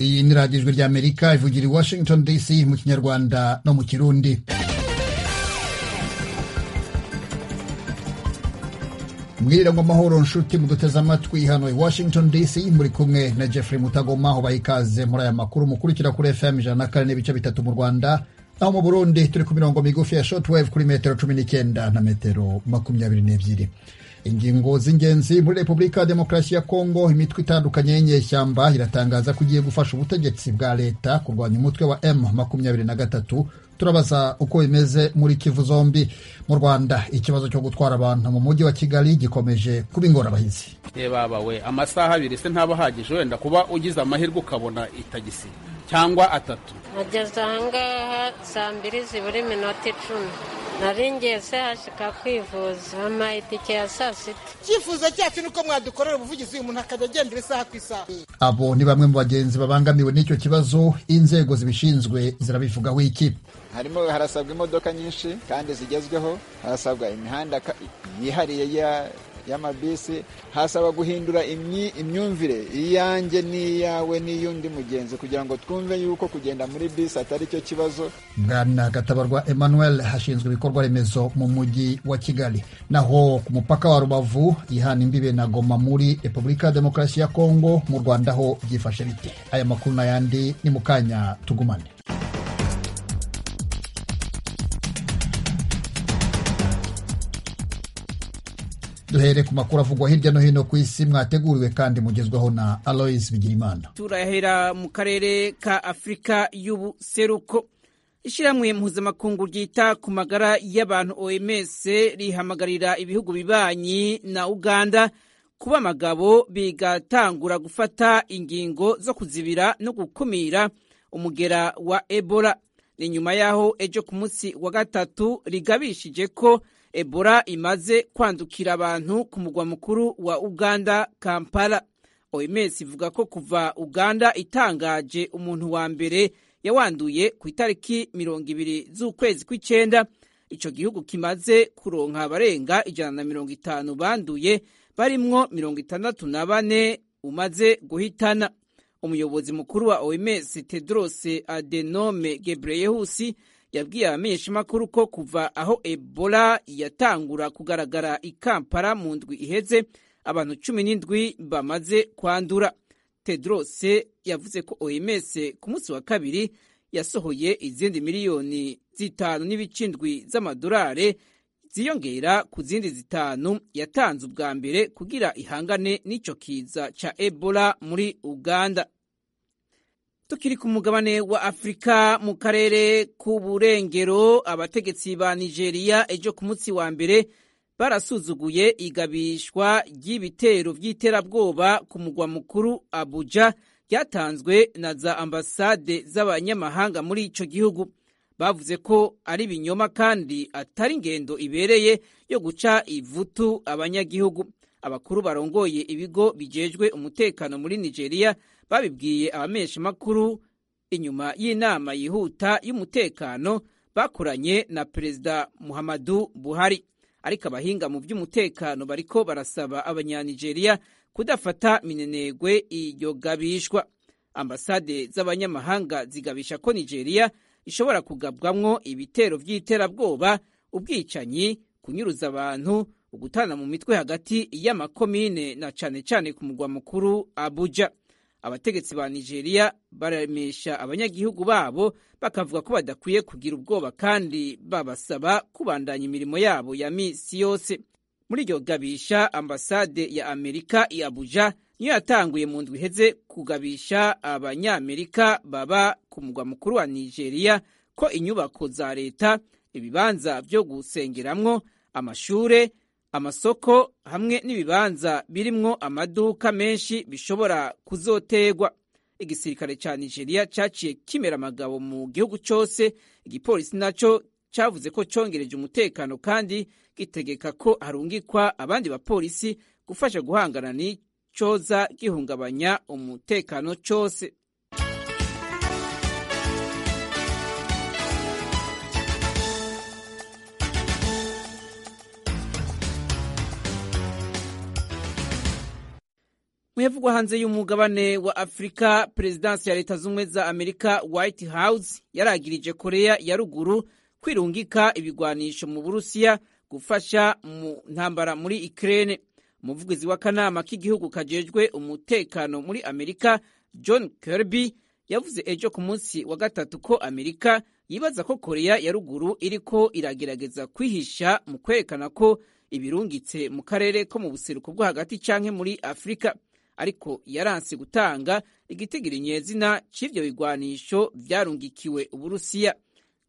iyi ni radiyo ijwi ry'amerika ivugira i washington dc mu kinyarwanda no mu kirundi mwirirango amahoro nshuti muduteze amatwi hano i washington dc muri kumwe na jeffrey mutagoma ubaha ikaze muri aya makuru mukurikira kuri fm ijana na kane n'ibice bitatu mu rwanda naho mu burundi turi ku mirongo migufi ya shortwave kuri metero cumi n'icyenda na metero makumyabiri n'ebyiri ingingo z'ingenzi muri repubulika ya demokarasi ya kongo imitwe itandukanye y'inyeshyamba iratangaza ko igiye gufasha ubutegetsi bwa leta kurwanya umutwe wa m makumyabiri na gatatu turabaza uko bimeze muri kivu zombi mu rwanda ikibazo cyo gutwara abantu mu mujyi wa kigali gikomeje kuba ingorabahizi baba we amasaha abiri se ntaba ahagije wenda kuba ugize amahirwe ukabona itagisi cyangwa atatu nageze ahangaha saa mbiri zibura iminota icumi nari ngeze hashika kwivuza ama itike ya saa sita icyifuzo cyacu ni uko mwadukorera ubuvugizi uyu muntu akajya agendera isaha ku isaha abo ni bamwe mu bagenzi babangamiwe n'icyo kibazo inzego zibishinzwe zirabivugaho iki harimo harasabwa imodoka nyinshi kandi zigezweho harasabwa imihanda yihariye y'amabisi hasaba guhindura imyumvire iyanjye n'iyawe n'iy'undi mugenzi kugira ngo twumve yuko kugenda muri bisi atari cyo kibazo bwana gatabarwa emmanuel hashinzwe ibikorwa remezo mu mujyi wa kigali naho ku mupaka wa rubavu ihana imbibe na goma muri repubulika ya demokarasi ya kongo mu rwanda ho byifashe bite aya makuru n'ayandi ni mu kanya tugumane duhere ku makuru avugwa hirya no hino ku isi mwateguriwe kandi mugezwaho na alois bigirimana turahera mu karere ka afurika y'ubuseruko ishyirahamwe mpuzamakungu ryita ku magara y'abantu oms rihamagarira ibihugu bibanyi na uganda kuba abagabo bigatangura gufata ingingo zo kuzibira no gukumira umugera wa ebola ni nyuma y'aho ejo ku munsi wa gatatu rigabishije ko ebola imaze kwandukira abantu ku mugwa mukuru wa uganda kampala oms ivuga ko kuva uganda itangaje umuntu wa mbere yawanduye ku itariki mirongo ibiri z'ukwezi kw'icyenda icyo gihugu kimaze kuronka abarenga ijana na mirongo itanu banduye barimwo mirongo itandatu na bane umaze guhitana umuyobozi mukuru wa oms tedrose adenome gebreyehusi yabwiye abamenyeshamakuru ko kuva aho ebola yatangura kugaragara i kampala mu ndwi iheze abantu cumi n'indwi bamaze kwandura tedrose yavuze ko oms ku munsi wa kabiri yasohoye izindi miliyoni zitanu n'ibicindwi z'amadolari ziyongera ku zindi zitanu yatanze ubwa mbere kugira ihangane n'icyo kiza cya ebola muri uganda tukiri ku mugabane wa afurika mu karere k'uburengero abategetsi ba nigeria ejo ku munsi wa mbere barasuzuguye igabishwa ry'ibitero by'iterabwoba ku mugwa mukuru abuja ryatanzwe na za ambasade z'abanyamahanga muri icyo gihugu bavuze ko ari ibinyoma kandi atari ingendo ibereye yo guca ivutu abanyagihugu abakuru barongoye ibigo bijejwe umutekano muri nigeria babibwiye abamenyeshamakuru inyuma y'inama yihuta y'umutekano bakoranye na perezida muhammadu buhari ariko abahinga mu by'umutekano bariko barasaba abanyanigeriya kudafata minenegwe iyo gabishwa ambasade z'abanyamahanga zigabisha ko nigeria ishobora kugabwamwo ibitero by'iterabwoba ubwicanyi kunyuruza abantu ugutana mu mitwe hagati y'amakomine na cane cane ku mugwa mukuru abuja abategetsi ba nigeria baremesha abanyagihugu babo bakavuga ko badakwiye kugira ubwoba kandi babasaba kubandanya imirimo yabo ya misi yose muri iryo gabisha ambasade ya amerika i abuja niyo yatanguye mu ndwi iheze kugabisha abanyamerika baba ku mugwa mukuru wa nigeria ko inyubako za leta ibibanza byo gusengeramwo amashure amasoko hamwe n'ibibanza birimwo amaduka menshi bishobora kuzotegwa igisirikare cya nigeria cyaciye kimera amagabo mu gihugu cyose igipolisi nacyo cyavuze ko cyongereje umutekano kandi gitegeka ko harungikwa abandi bapolisi gufasha guhangana n'icyoza gihungabanya umutekano cyose mu yavugwa hanze y'umugabane wa afurika perezidansi ya leta z'ubumwe za amerika white house yaragirije korea ya ruguru kwirungika ibigwanisho mu burusiya gufasha mu ntambara muri ikirere umuvugizi w'akanama k'igihugu kajejwe umutekano muri amerika john kirby yavuze ejo ku munsi wa gatatu ko amerika yibaza ko korea ya ruguru iriko iragerageza kwihisha mu kwerekana ko ibirungitse mu karere ko mu buseruko bwo hagati canke muri afurika ariko yaranse gutanga igitigirizina cy'ivyo bigwanisho vyarungikiwe uburusiya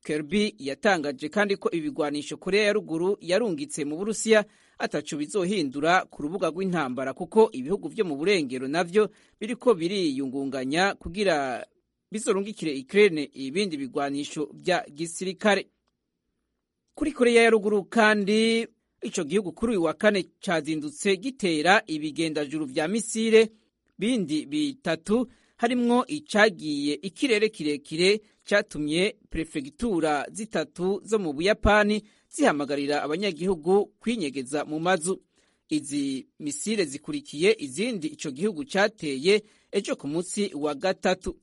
Kirby yatangaje kandi ko ibigwanisho korea ya ruguru yarungitse mu burusiya atacu bizohindura ku rubuga rw'intambara kuko ibihugu vyo mu burengero navyo biriko biriyungunganya kugira bizorungikire ikirere ibindi bigwanisho bya gisirikare kuri korea ya ruguru kandi ico gihugu kuri uyu wa kane cazindutse gitera ibigendajuru vya misile bindi bitatu harimwo icagiye ikirere kirekire catumye perefegitura zitatu zo mu buyapani zihamagarira abanyagihugu kwinyegeza mu mazu izi misile zikurikiye izindi ico gihugu cateye ejo ku munsi wa gatatu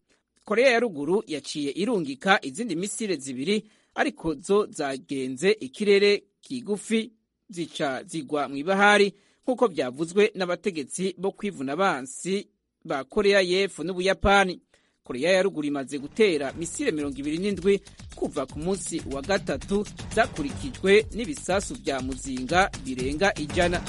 korea ya ruguru yaciye irungika izindi misile zibiri ariko zo zagenze ikirere kigufi zica zigwa mu ibahari nk'uko byavuzwe n'abategetsi bo kwivuna abansi ba korea y'epfo n'ubuyapani korea ya ruguru imaze gutera misile mirongo ibiri n'indwi kuva ku munsi wa gatatu zakurikijwe n'ibisasu bya muzinga birenga ijana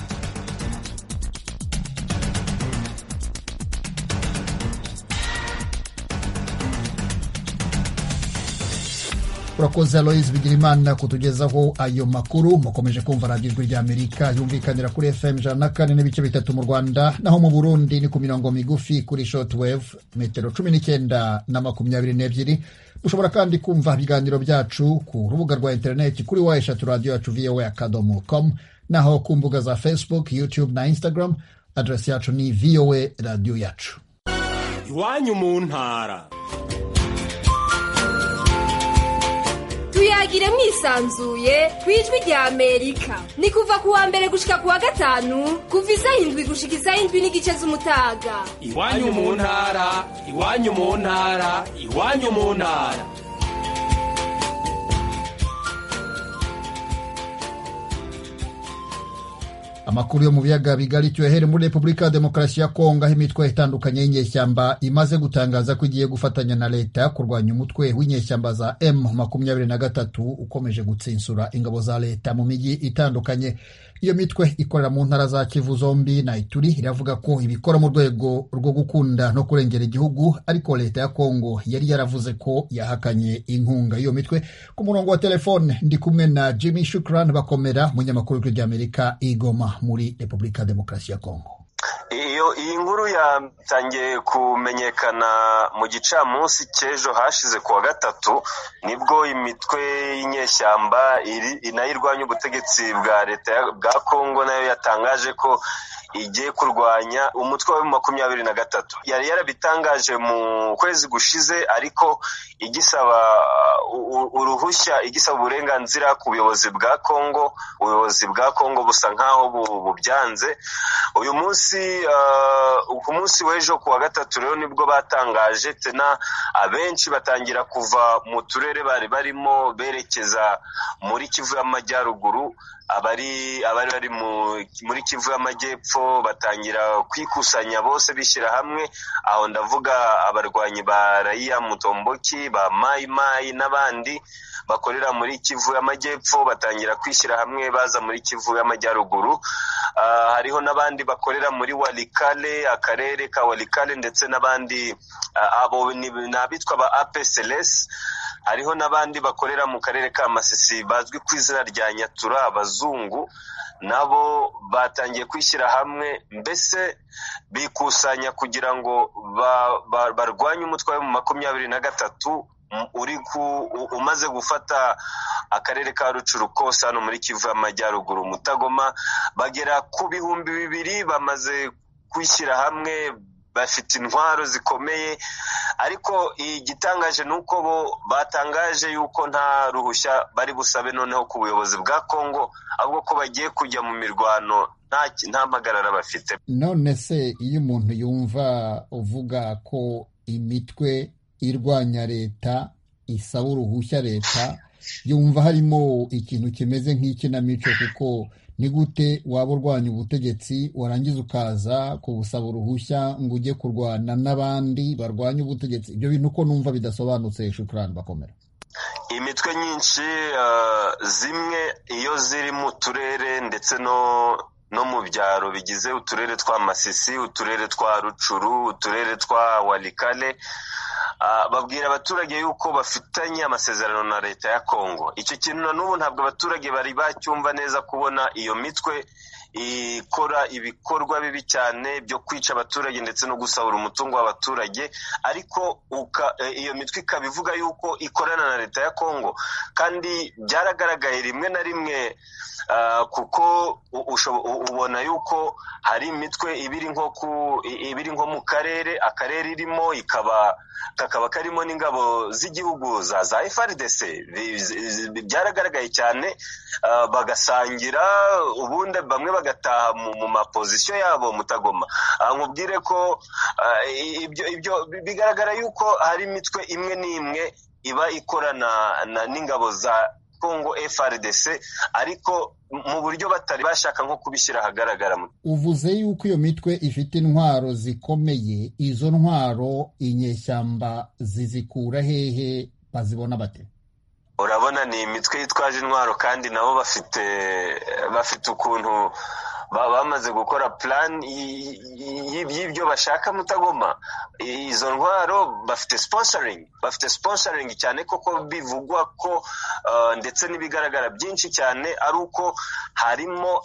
urakoze aloyizi bigirimana kutugezaho ayo makuru mukomeje kumva radiyo ijwi ry'amerika yumvikanira kuri fm ijana na kane n'ibice bitatu mu rwanda naho mu burundi ni ku mirongo migufi kuri shotweve metero cumi n'icyenda na makumyabiri n'ebyiri mushobora kandi kumva ibiganiro byacu ku rubuga rwa interineti kuri wa eshatu radiyo yacu vowa akadomo komu naho ku mbuga za facebook youtube na instagram aderesi yacu ni vowa radiyo yacu iwanyu mu ntara tuyagire mwisanzuye kwijwi rya amerika ni kuva kuwa mbere gushika kuwa gatanu kuva isaha indwi gushika isaha indwi n'igice z'umutaga iwanyu mu ntara iwanyu mu ntara iwanyu mu ntara amakuru yo mu biyaga bigari tuyahere muri repubulika ya demokarasi ya kongo aho imitwe itandukanye y'inyeshyamba imaze gutangaza ko igiye gufatanya na leta kurwanya umutwe w'inyeshyamba za m makumyabiri na gatatu ukomeje gutsinsura ingabo za leta mu mijyi itandukanye iyo mitwe ikorera mu ntara za kivu zombi na ituri iravuga ko ibikora mu rwego rwo gukunda no kurengera igihugu ariko leta ya kongo yari yaravuze ko yahakanye inkunga iyo mitwe ku murongo wa telefone ndi kumwe na jimmy shukran bakomera munyamakuru w'ijwi ry'amerika igoma muri repubulika demokarasi ya kongo iyo iyi nkuru yatangiye kumenyekana mu gicamunsi cy'ejo hashize kuwa gatatu nibwo imitwe y'inyeshyamba nayo irwanya ubutegetsi bwa leta bwa kongo nayo yatangaje ko igiye kurwanya umutwe wa makumyabiri na gatatu yari yarabitangaje mu kwezi gushize ariko igisaba uruhushya igisaba uburenganzira ku buyobozi bwa kongo ubuyobozi bwa kongo busa nk'aho bubyanze uyu munsi ku munsi w'ejo ku wa gatatu rero nibwo batangaje tena abenshi batangira kuva mu turere bari barimo berekeza muri kivu y'amajyaruguru abari abari bari muri kivu y'amajyepfo batangira kwikusanya bose bishyira hamwe aho ndavuga abarwanyi ba rayiya mutomboki ba mayi mayi n'abandi bakorera muri kivu y'amajyepfo batangira kwishyira hamwe baza muri kivu y'amajyaruguru hariho n'abandi bakorera muri warikale akarere ka warikale ndetse n'abandi abo ni abitwa ba apeselesi hariho n'abandi bakorera mu karere ka masisi bazwi ku izina rya nyatura abazungu nabo batangiye kwishyira hamwe mbese bikusanya kugira ngo barwanye umutwe wa makumyabiri na gatatu uri ku umaze gufata akarere ka rucuruko hano muri kivu y'amajyaruguru mutagoma bagera ku bihumbi bibiri bamaze kwishyira hamwe bafite intwaro zikomeye ariko igitangaje ni uko bo batangaje yuko nta ruhushya bari busabe noneho ku buyobozi bwa kongo ahubwo ko bagiye kujya mu mirwano nta ki- nta mpagarara bafite none se iyo umuntu yumva uvuga ko imitwe irwanya leta isaba uruhushya leta yumva harimo ikintu kimeze nk'ikinamico kuko ni gute waba urwanya ubutegetsi warangiza ukaza kubusaba uruhushya ngo ujye kurwana n'abandi barwanya ubutegetsi ibyo bintu uko numva bidasobanutse shukurani bakomera imitwe nyinshi eh, zimwe iyo ziri mu turere ndetse no no mu byaro bigize uturere twa masisi uturere twa rucuru uturere twa walikale ah, babwira abaturage yuko bafitanye amasezerano na leta ya kongo icyo kintu na n'ubu ntabwo abaturage bari bacyumva neza kubona iyo mitwe ikora ibikorwa bibi cyane byo kwica abaturage ndetse no gusahura umutungo w'abaturage ariko uka, eh, iyo mitwe ikaba ivuga yuko ikorana na leta ya kongo kandi byaragaragaye rimwe na rimwe ah, kuko u- ushobo- u- ubona yuko hari imitwe ibiri nko ku i- ibiri nko mu karere akarere irimo ikaba kakaba karimo n'ingabo z'igihugu za za FRDC Bi- zi- zi- byaragaragaye cyane ah, bagasangira ubundi bamwe bagataha mu, mu mapozisiyo yabo mutagoma nkubwire ko ah, i- ibyo ibyo bigaragara yuko hari imitwe imwe n'imwe iba ikorana na- n'ingabo za Congo FRDC ariko mu buryo batari bashaka nko kubishyira ahagaragara mu uvuze yuko iyo mitwe ifite intwaro zikomeye izo ntwaro inyeshyamba zizikura hehe bazibona bate urabona ni imitwe yitwaje intwaro kandi nabo bafite bafite ukuntu ba- bamaze gukora plan y- y- y'ibyo bashaka mutagoma izo ntwaro bafite sponsoring bafite sponsoring cyane koko bivugwa ko uh, ndetse n'ibigaragara byinshi cyane ari uko harimo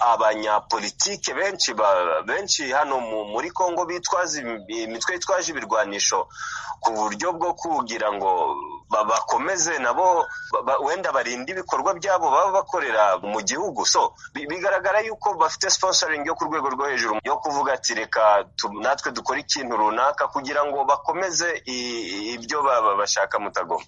abanyapolitike benshi ba- benshi hano mu- muri Kongo bitwaza im- imitwe yitwaje ibirwanisho ku buryo bwo kugira ngo ba- bakomeze nabo ba- ba- wenda barinde ibikorwa byabo baba bakorera mu gihugu so bi- bigaragara yuko bafite sponsoring yo ku rwego rwo hejuru yo kuvuga ati reka tu- natwe dukore ikintu runaka kugira ngo bakomeze i- i- ibyo ba- ba- bashaka mutagoma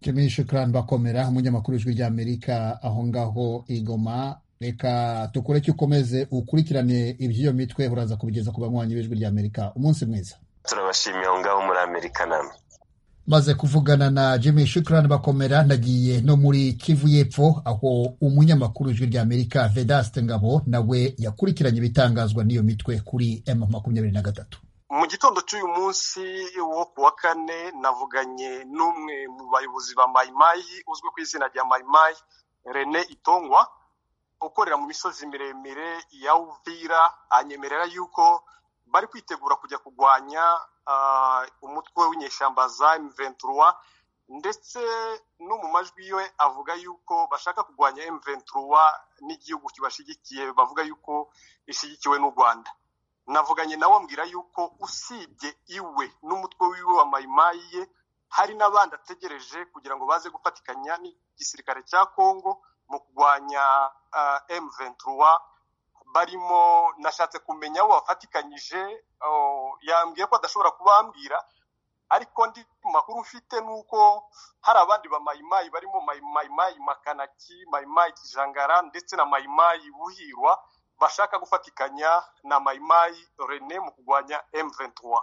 Jimmy Shukran Bakomera umunyamakuru w'ijwi ry'Amerika aho ngaho i Goma reka tukore cyo ukomeze ukurikirane iby'iyo mitwe uraza kubigeza ku banywanyi b'ijwi ry'Amerika umunsi mwiza turabashimiye aho ngaho muri amerika namwe maze kuvugana na Jimmy Shukran Bakomera nagiye no muri Kivu y'Epfo aho umunyamakuru w'ijwi ry'Amerika Vedaste Ngabo nawe yakurikiranye ibitangazwa n'iyo mitwe kuri M makumyabiri na gatatu mu gitondo cy'uyu munsi wo ku wa kane navuganye n'umwe mu bayobozi ba mayimayi uzwi ku izina rya mayimayi rene itongwa ukorera mu misozi miremire ya uvira anyemerera yuko bari kwitegura kujya kurwanya ah, umutwe w'inyeshyamba za M23 ndetse no mu majwi yiwe avuga yuko bashaka kurwanya M23 n'igihugu kibashigikiye bavuga yuko ishyigikiwe n'u Rwanda navuganye nawe ambwira yuko usibye iwe n'umutwe wiwe wa mayimayi ye hari n'abandi ategereje kugira ngo baze gufatikanya n'igisirikare cya kongo mu kurwanya ah, M23 barimo nashatse kumenya abo bafatikanyije oh, yambwiye ko adashobora kubambwira ariko ndi ku makuru mfite ni uko hari abandi ba mayimayi barimo Mayi- mayimayi makanaki mayimayi kijangara ndetse na mayimayi buhirwa bashaka gufatikanya na mayimayi rene mu kurwanya M23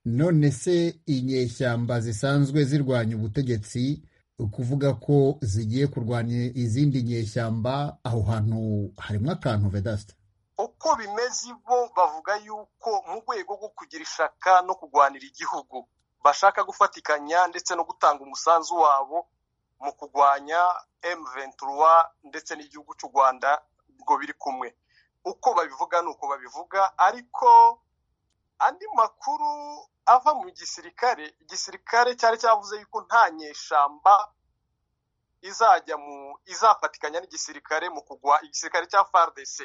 none se inyeshyamba zisanzwe zirwanya ubutegetsi ukuvuga ko zigiye kurwanya izindi nyeshyamba aho hantu harimo akantu vedasite uko bimeze bo bavuga yuko mu rwego rwo kugira ishaka no kurwanira igihugu bashaka gufatikanya ndetse no gutanga umusanzu wabo mu kurwanya M23 ndetse n'igihugu cy'u Rwanda ubwo biri kumwe uko babivuga ni uko babivuga ariko andi makuru ava mu gisirikare igisirikare cyari cyavuze yuko nta nyeshamba izajya mu izafatikanya n'igisirikare mu kugwa igisirikare cya FARDC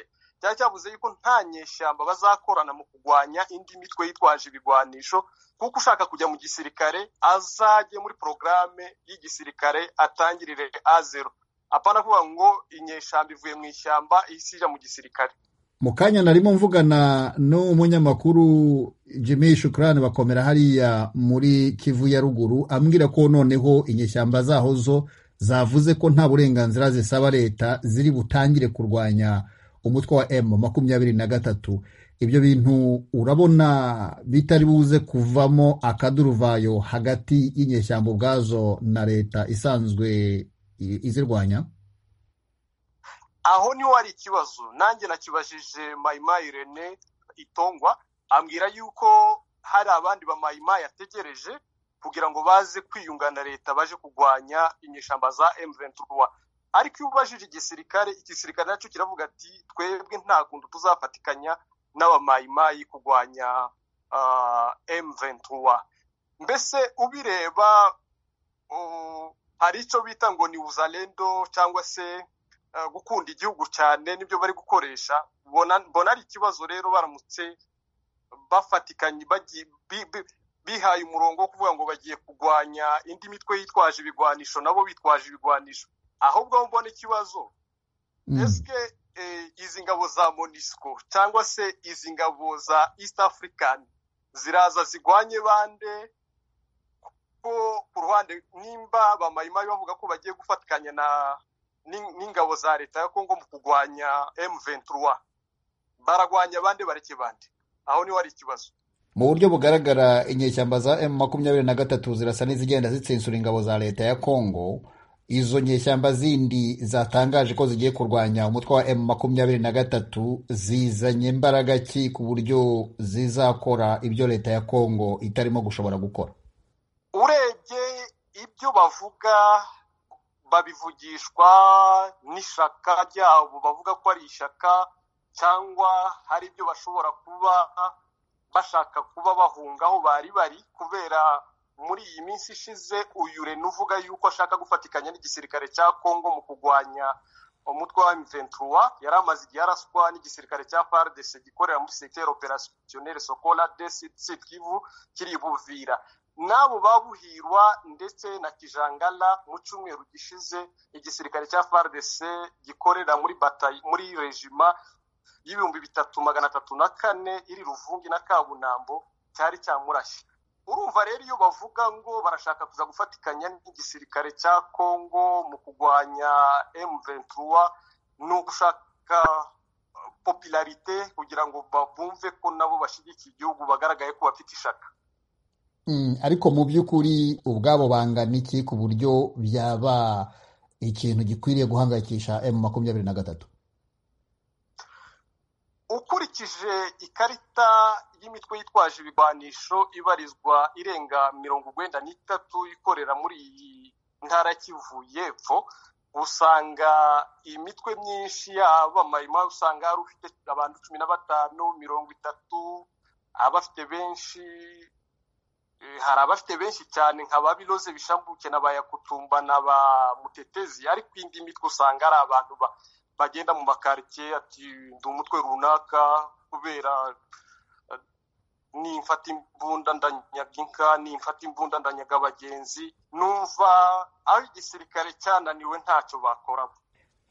cyari cyavuze yuko nta nyeshyamba bazakorana mu kurwanya indi mitwe yitwaje ibigwanisho kuko ushaka kujya mu gisirikare azajye muri porogaramu y'igisirikare atangirire a zero apana kuvuga ngo inyeshyamba ivuye mu ishyamba ihise ijya mu gisirikare mu kanya narimo mvugana n'umunyamakuru jimmy shukurani bakomera hariya muri kivu ya ruguru ambwira ko noneho inyeshyamba zaho zo zavuze ko nta burenganzira zisaba leta ziri butangire kurwanya umutwe wa emu makumyabiri na gatatu ibyo bintu urabona bitari buze kuvamo akaduruvayo hagati y'inyeshyamba ubwazo na leta isanzwe izirwanya aho niho hari ikibazo nanjye nakibajije mayimayi rene itongwa ambwira yuko hari abandi ba mayimayi ategereje kugira ngo baze kwiyunga na leta baje kurwanya inyeshyamba za M23 ariko iyo ubajije igisirikare igisirikare nacyo kiravuga ati twebwe nta kuntu tuzafatikanya n'abamayimayi kurwanya M23 mbese ubireba hari icyo bita ngo ni uzalendo cyangwa se gukunda igihugu cyane nibyo bari gukoresha mbona ari ikibazo rero baramutse bafatikanye bihaye umurongo wo kuvuga ngo bagiye kurwanya indi mitwe yitwaje ibigwanisho nabo bitwaje ibigwanisho ahubwo aho mbona ikibazo ese izi ngabo za monisco cyangwa se izi ngabo za east african ziraza zigwanye bande ko ku ruhande nimba bamayimayi bavuga ko bagiye gufatikanya na n'ingabo za leta ya kongo mu kurwanya M23 baragwanya abandi bareke bande aho niho hari ikibazo mu buryo bugaragara inyeshyamba za M makumyabiri na gatatu zirasa n'izigenda zitsinsura ingabo za leta ya Congo izo nyeshyamba zindi zatangaje ko zigiye kurwanya umutwe wa M makumyabiri na gatatu zizanye imbaraga ki ku buryo zizakora ibyo leta ya Congo itarimo gushobora gukora urebye ibyo bavuga babivugishwa n'ishyaka ryabo bavuga ko ari ishyaka cyangwa hari ibyo bashobora kuba bashaka kuba bahunga aho bari bari kubera muri iyi minsi ishize uyu reno uvuga yuko ashaka gufatikanya n'igisirikare cya kongo mu kurwanya umutwe wa mventura yari amaze igihe araswa n'igisirikare cya pardesi gikorera muri sekiteri operasiyoneri sokola desi sitkivu kiri buvira n'abo babuhirwa ndetse na kijangala mu cyumweru gishize igisirikare cya pardc gikorera muri batayi muri regima y'ibihumbi bitatu magana atatu na kane iri ruvungi na kabunambo cyari cyamurashye urumva rero iyo bavuga ngo barashaka kuza gufatikanya n'igisirikare cya kongo mu kurwanya m23 ni ugushaka popularite kugira ngo bumve ko nabo bashyigikiye igihugu bagaragaye ko bafite ishaka ariko mu by'ukuri ubwabo bangana iki ku buryo byaba ikintu gikwiriye guhangayikisha m makumyabiri na gatatu ukurikije ikarita y'imitwe yitwaje ibigwanisho ibarizwa irenga mirongo urwenda n'itatu ikorera muri iyi ntara kivu y'epfo usanga imitwe myinshi y'abamama usanga hari ufite abantu cumi na batanu mirongo itatu abafite benshi hari abafite benshi cyane nka ba biroze bishambuke na ba yakutumba na ba mutetezi ariko indi mitwe usanga ari abantu bagenda mu makaritsiye ati ndi umutwe runaka kubera nimfata imbunda ndanyaga inka nimfata imbunda ndanyaga abagenzi numva aho igisirikare cyananiwe ntacyo bakoramo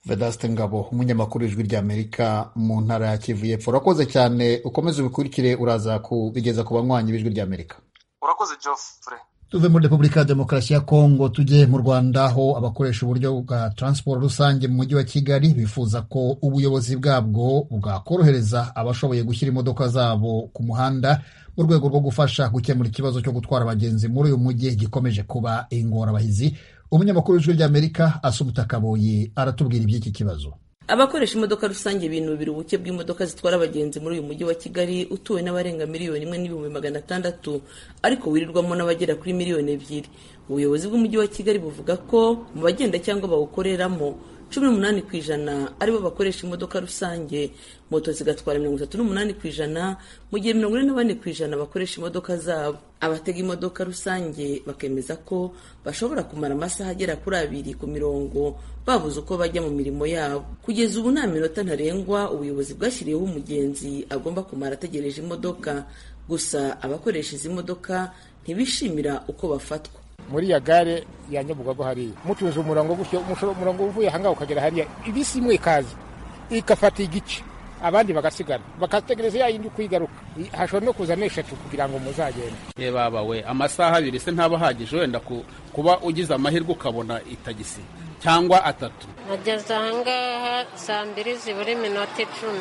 vedaste ngabo umunyamakuru w'ijwi ry'amerika mu ntara ya kivu y'epfo urakoze cyane ukomeze ubikurikire uraza kubigeza ku banywanyi b'ijwi ry'amerika urakoze Geoffrey tuve muri repubulika ya demokarasi ya kongo tujye mu rwanda aho abakoresha uburyo bwa taransiporo rusange mu mujyi wa kigali bifuza ko ubuyobozi bwabwo bwakorohereza abashoboye gushyira imodoka zabo ku muhanda mu rwego rwo gufasha gukemura ikibazo cyo gutwara abagenzi muri uyu mujyi gikomeje kuba ingorabahizi umunyamakuru w'ijwi ry'amerika asumuta kaboyi aratubwira iby'iki kibazo abakoresha imodoka rusange binubira ubuke bw'imodoka zitwara abagenzi muri uyu mujyi wa kigali utuwe n'abarenga miliyoni imwe n'ibihumbi magana atandatu ariko wirirwamo n'abagera kuri miliyoni ebyiri ubuyobozi bw'umujyi wa kigali buvuga ko mu bagenda cyangwa bawukoreramo cumi n'umunani ku ijana aribo bakoresha imodoka rusange moto zigatwara mirongo itatu n'umunani ku ijana mu gihe mirongo ine na bane ku ijana bakoresha imodoka zabo abatega imodoka rusange bakemeza ko bashobora kumara amasaha agera kuri abiri ku mirongo babuze uko bajya mu mirimo yabo kugeza ubu nta minota ntarengwa ubuyobozi bwashyiriyeho umugenzi agomba kumara ategereje imodoka gusa abakoresha izi modoka ntibishimira uko bafatwa muri ya gare ya nyabugogo hariya mutuze umurongo gutyo umurongo uvuye ahangaha ukagera hariya ibisi imwe ikaza igafata igice abandi bagasigara bagategereza ya yindi kwigaruka hashobora no kuza n'eshatu kugira ngo muzagende reba we amasaha abiri se ntaba ahagije wenda kuba ugize amahirwe ukabona itagisi cyangwa atatu nageze ahangaha saa mbiri zibura iminota icumi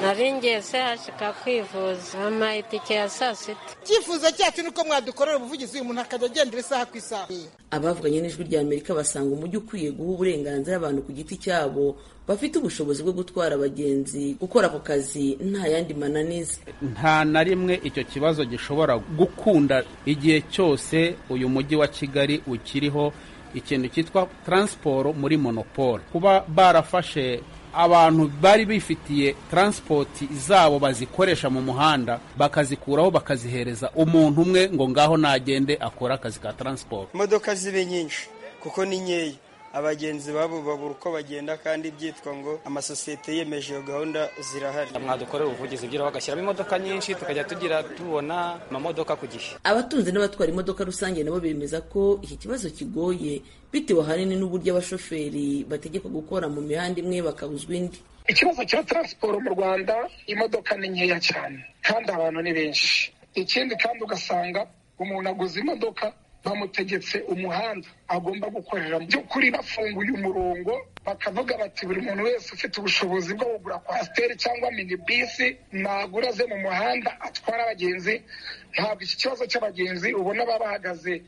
nari ngeze hashika kwivuza ama itike ya saa sita icyifuzo cyacu ni uko mwadukorera ubuvugizi uyu muntu akajya agendera isaha ku isaha abavuganye n'ijwi rya amerika basanga umujyi ukwiye guha uburenganzira abantu ku giti cyabo bafite ubushobozi bwo gutwara abagenzi gukora ako kazi nta yandi mananiza nta na rimwe icyo kibazo gishobora gukunda igihe cyose uyu mujyi wa kigali ukiriho ikintu cyitwa taransiporo muri monopole kuba barafashe abantu bari bifitiye taransipoti zabo bazikoresha mu muhanda bakazikuraho bakazihereza umuntu umwe ngo ngaho nagende akore akazi ka taransiporo imodoka zibe nyinshi kuko ni nkeya abagenzi babo babura uko bagenda kandi byitwa ngo amasosiyete yemeje iyo gahunda zirahari mwadukorera ubuvugizi by'ira bagashyiramo imodoka nyinshi tukajya tugira tubona amamodoka ku gihe abatunze n'abatwara imodoka rusange nabo bemeza ko iki kibazo kigoye bitewe ahanini n'uburyo abashoferi bategekwa gukora mu mihanda imwe bakabuzwa indi ikibazo cya taransiporo mu rwanda imodoka ni nkeya cyane kandi abantu ni benshi ikindi kandi ugasanga umuntu aguze imodoka bamutegetse umuhanda agomba gukorera by'ukuri bafunguye umurongo bakavuga bati buri muntu wese ufite ubushobozi bwo kugura kwasiteri cyangwa minibisi nagura aze mu muhanda atwara abagenzi ntabwo iki kibazo cy'abagenzi ubona baba bahagaze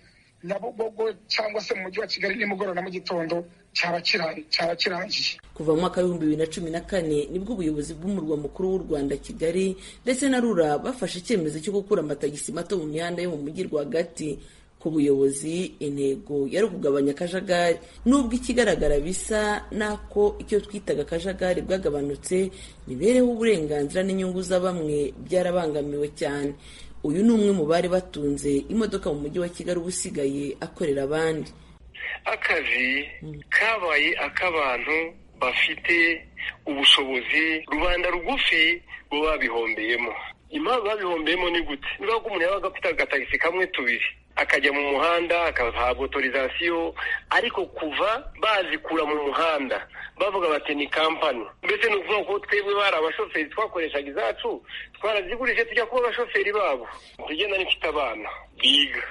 nyabugogo cyangwa se mu mujyi wa kigali nimugoroba na mu gitondo cyaba kirangiye kuva mu mwaka w'ibihumbi bibiri na cumi na kane nibwo ubuyobozi bw'umurwa mukuru w'u rwanda kigali ndetse na rura bafashe icyemezo cyo gukura amatagisi mato mu mihanda yo mu mujyi rwagati ku buyobozi intego yari ukugabanya akajagari nubwo ikigaragara bisa n'ako icyo twitaga akajagari bwagabanutse mibereho uburenganzira n'inyungu za bamwe byarabangamiwe cyane uyu ni umwe mu bari batunze imodoka mu mujyi wa kigali uba usigaye akorera abandi akazi kabaye ak'abantu bafite ubushobozi rubanda rugufi bo babihombeyemo impamvu babihombeyemo ni gute niba umuntu yabaga afite agatagisi kamwe tubiri akajya mu muhanda akahabwa otorizasiyo ariko kuva bazikura mu muhanda bavuga bati ni kampani mbese ni ukuvuga ko twebwe bari abashoferi twakoreshaga izacu twarazigurije tujya kuba abashoferi babo tugenda n'ifite abana biga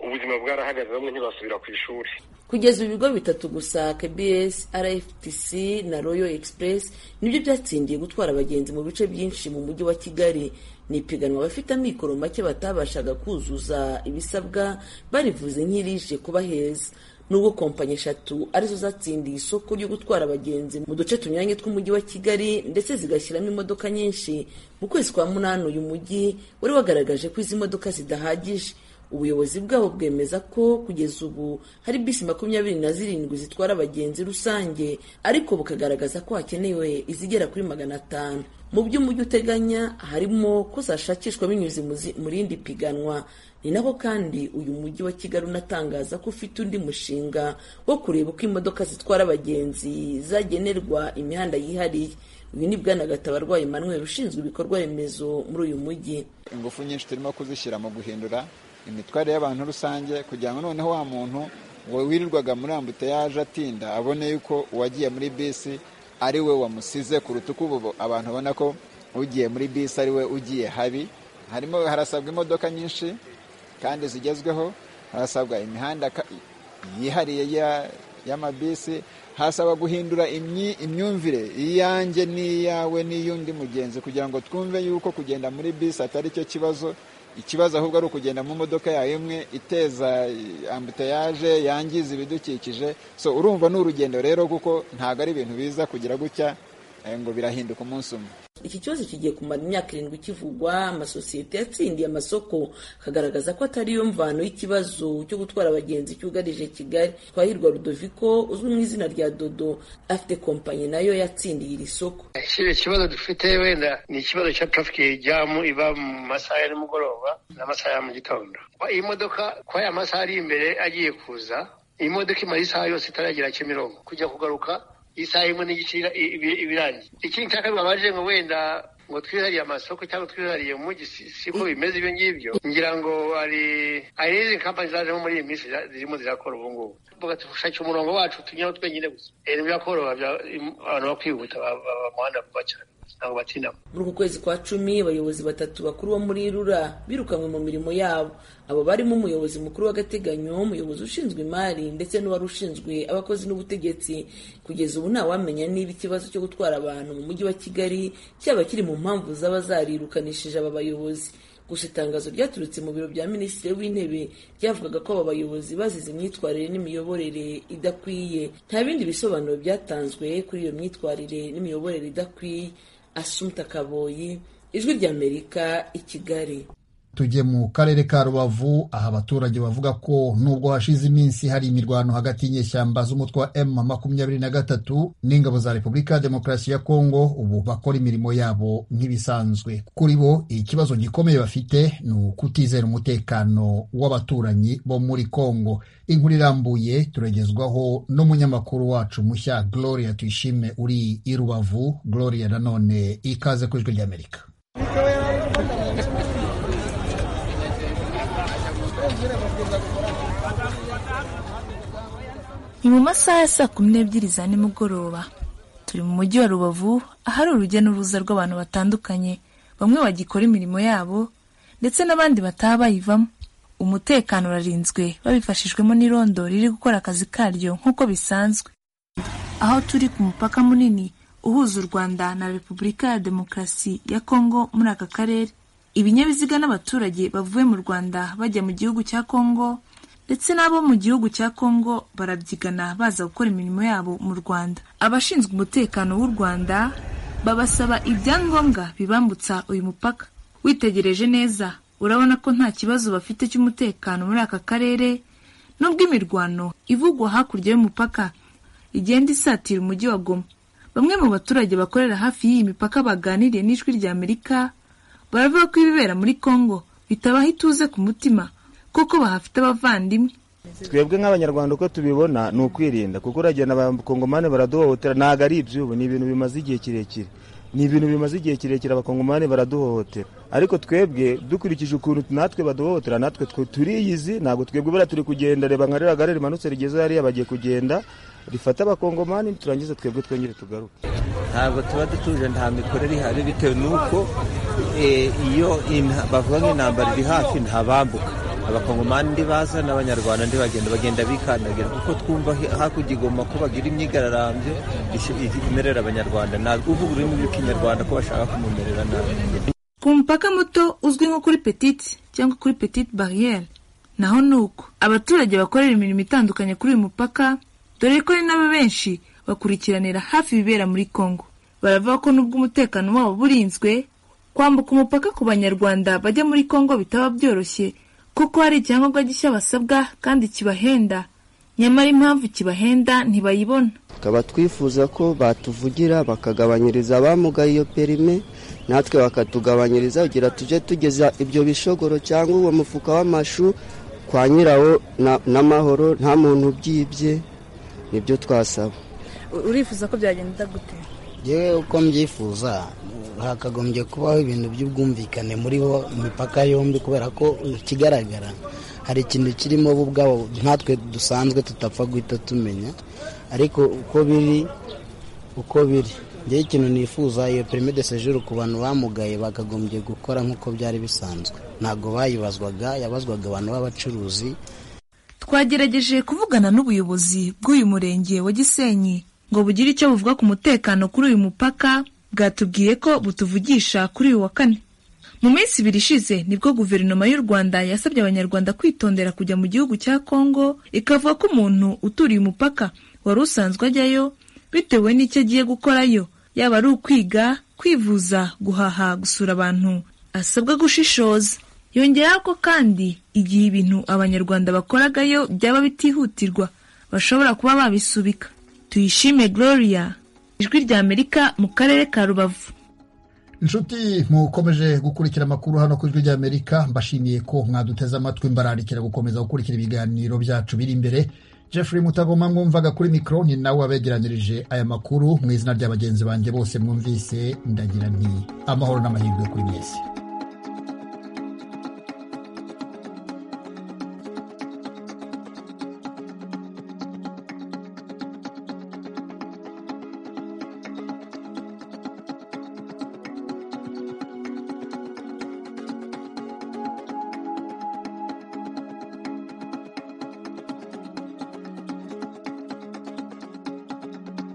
ubuzima bwarahagaze bamwe ntibasubira ku ishuri kugeza ubu ibigo bitatu gusa kbs rftc na royal express nibyo byatsindiye gutwara abagenzi mu bice byinshi mu mujyi wa kigali ni ipiganwa abafite amikoro make batabashaga kuzuza ibisabwa barivuze nk'irije kuba heza nubwo kompanyi eshatu arizo zatsindiye isoko ryo gutwara abagenzi mu duce tunyuranye tw'umujyi wa kigali ndetse zigashyiramo imodoka nyinshi mu kwezi kwa munani uyu mujyi wari wagaragaje ko izi modoka zidahagije ubuyobozi bwabo bwemeza ko kugeza ubu hari bisi makumyabiri na zirindwi zitwara abagenzi rusange ariko bukagaragaza ko hakenewe izigera kuri magana atanu mu byo umujyi uteganya harimo ko zashakishwa binyuze mu rindi piganwa ni nako kandi uyu mujyi wa kigali unatangaza ko ufite undi mushinga wo kureba uko imodoka zitwara abagenzi zagenerwa imihanda yihariye uyu ni bwana gatabarwayi manuel ushinzwe ibikorwa remezo muri uyu mujyi ingufu nyinshi turimo kuzishyira mu guhindura imitwarire y'abantu rusange kugira ngo noneho wa muntu wirirwaga muri ambuteyaje atinda abone yuko uwagiye muri bisi ari we wamusize kuruta uko ubu abantu babona ko ugiye muri bisi ari we ugiye habi harimo harasabwa imodoka nyinshi kandi zigezweho harasabwa imihanda yihariye y'amabisi hasaba guhindura imyumvire iyanjye n'iyawe n'iy'undi mugenzi kugira ngo twumve yuko kugenda muri bisi atari cyo kibazo ikibazo ahubwo ari ukugenda mu modoka yawe imwe iteza ambutayaje yangiza ibidukikije so urumva ni urugendo rero kuko ntabwo ari ibintu biza kugira gutya ngo birahinduka umunsi umwe iki kibazo kigiye kumara imyaka irindwi kivugwa amasosiyete yatsindiye amasoko akagaragaza ko atari yo mvano y'ikibazo cyo gutwara abagenzi cyugarije kigali twahirwa rudoviko uzwi mu izina rya dodo afite kompanyi nayo yatsindiye iri soko kiriya kibazo dufite wenda ni ikibazo cya tarafiki jamu iba mu masaha ya nimugoroba n'amasaha ya mu gitondo iyi modoka kwa ya masaha ari imbere agiye kuza iyi modoka imara isaha yose itaragera kimironko kujya kugaruka isaha imwe n'igice ibirangiye ikindi cya kabiri ngo wenda ngo twihariye amasoko cyangwa twihariye umujyi si- siko bimeze ibyo ngibyo ngira ngo hari hari n'izindi kampani zazemo muri iyi minsi za- zirimo zirakora ubu ngubu tuvuga dushakira umurongo wacu tunyuraho twenyine gusa rero birakoroha bya- abantu bakwihuta ba- ba- bamuhanda vuba cyane ntabwo batindamo muri uku kwezi kwa cumi abayobozi batatu bakuru bo muri rura birukanywe mu mirimo yabo abo barimo umuyobozi mukuru w'agateganyo umuyobozi ushinzwe imari ndetse n'uwari ushinzwe abakozi n'ubutegetsi kugeza ubu ntawamenya niba ikibazo cyo gutwara abantu mu mujyi wa kigali cyaba kiri mu mpamvu zaba zarirukanishije aba bayobozi gusa itangazo ryaturutse mu biro bya minisitiri w'intebe ryavugaga ko aba bayobozi bazize imyitwarire n'imiyoborere idakwiye nta bindi bisobanuro byatanzwe kuri iyo myitwarire n'imiyoborere idakwiye asumta kaboyi ijwi ry'amerika i kigali tujye mu karere ka rubavu aho abaturage bavuga ko nubwo hashize iminsi hari imirwano hagati y'inyeshyamba z'umutwe wa m makumyabiri na gatatu n'ingabo za repubulika ya demokarasi ya kongo ubu bakora imirimo yabo nk'ibisanzwe kuri bo ikibazo gikomeye bafite ni ukutizera umutekano w'abaturanyi bo muri kongo inkuru irambuye turagezwaho n'umunyamakuru wacu mushya gloria tuyishime uri i rubavu gloria nanone ikaze ku ijwi ry'amerika Ni mu masaha ya saa kumi n'ebyiri za nimugoroba turi mu mujyi wa rubavu ahari urujya n'uruza rw'abantu batandukanye bamwe bagikora imirimo yabo ndetse n'abandi bataha bayivamo umutekano urarinzwe babifashijwemo n'irondo riri gukora akazi karyo nk'uko bisanzwe aho turi ku mupaka munini uhuza u rwanda na repubulika ya demokarasi ya kongo muri aka karere ibinyabiziga n'abaturage bavuye mu rwanda bajya mu gihugu cya kongo ndetse n'abo mu gihugu cya Kongo barabyigana baza gukora imirimo yabo mu Rwanda. Abashinzwe umutekano w'u Rwanda babasaba ibyangombwa bibambutsa uyu mupaka. Witegereje neza urabona ko nta kibazo bafite cy'umutekano muri aka karere, nubwo imirwano ivugwa hakurya y'umupaka igenda isatira umujyi wa Goma. Bamwe mu baturage bakorera hafi y'iyi mipaka baganiriye n'ijwi rya Amerika baravuga ko ibibera muri Kongo bitabaha ituze ku mutima kuko bahafite abavandimwe twebwe nk'abanyarwanda uko tubibona ni ukwirinda kuko uragenda abakongomani baraduhohotera ntabwo ari iby'ubu ni ibintu bimaze igihe kirekire ni ibintu bimaze igihe kirekire abakongomani baraduhohotera ariko twebwe dukurikije ukuntu natwe baduhohotera natwe twe turiyizi ntabwo twebwe buriya turi kugenda reba nka ririya gare rimanutse rigeze hariya bagiye kugenda rifata abakongomani turangiza twebwe twongere tugaruke ntabwo tuba dutuje nta mikorere ihari bitewe n'uko eh, iyo inta- bavuga nk'intambara iri hafi ntabambuka abakongomani ndibaza n'abanyarwanda ndibagenda bagenda bikandagira kuko twumva hi- hakurya igoma ko bagira imyigararambyo ish- imerera abanyarwanda ntabwo uvuga ururimi rw'ikinyarwanda ko bashaka kumumerera nabi ku mupaka muto uzwi nko kuri petite cyangwa kuri petite barriere naho ni uko abaturage bakorera imirimo itandukanye kuri uyu mupaka dore ko ari nabo benshi bakurikiranira hafi ibibera muri kongo baravuga ko nubwo umutekano wabo burinzwe kwambuka umupaka ku banyarwanda bajya muri kongo bitaba byoroshye kuko hari icyangombwa gishya basabwa kandi kibahenda nyamara impamvu kibahenda ntibayibona tukaba twifuza ko batuvugira bakagabanyiriza abamugaye iyo perime natwe bakatugabanyiriza kugira tujye tugeza ibyo bishogoro cyangwa uwo mufuka w'amashu kwa nyirawo na- n'amahoro nta muntu ubyibye nibyo twasaba urifuza ko byagenda gute yewe uko mbyifuza hakagombye kubaho ibintu by'ubwumvikane muri bo imipaka yombi kubera ko ikigaragara hari ikintu kirimo bo ubwabo nkatwe dusanzwe tutapfa guhita tumenya ariko uko biri uko biri ngewe ikintu nifuza iyo perime de sejuru ku bantu bamugaye bakagombye gukora nk'uko byari bisanzwe ntabwo bayibazwaga yabazwaga abantu b'abacuruzi twagerageje kuvugana n'ubuyobozi bw'uyu murenge wa gisenyi ngo bugire icyo buvuga ku mutekano kuri uyu mupaka bwatubwiye ko butuvugisha kuri uyu wa kane mu minsi ibiri ishize nibwo guverinoma y'u rwanda yasabye abanyarwanda kwitondera kujya mu gihugu cya kongo ikavuga ko umuntu uturiye umupaka wari usanzwe ajyayo bitewe n'icyo agiye gukorayo yaba ari ukwiga kwivuza guhaha gusura abantu asabwa gushishoza yongeraho ko kandi igihe ibintu abanyarwanda bakoragayo byaba bitihutirwa bashobora kuba babisubika tuyishime gloria ijwi ry'amerika mu karere ka rubavu inshuti mukomeje gukurikira amakuru hano ku ijwi ry'amerika mbashimiye ko mwaduteze amatwi mbararikira gukomeza gukurikira ibiganiro byacu biri imbere jeffrey mutagoma mwumvaga kuri mikoro ni nawe wabegeranyirije aya makuru mu izina rya bagenzi banjye bose mwumvise ndagira nti amahoro n'amahirwe kuri mwese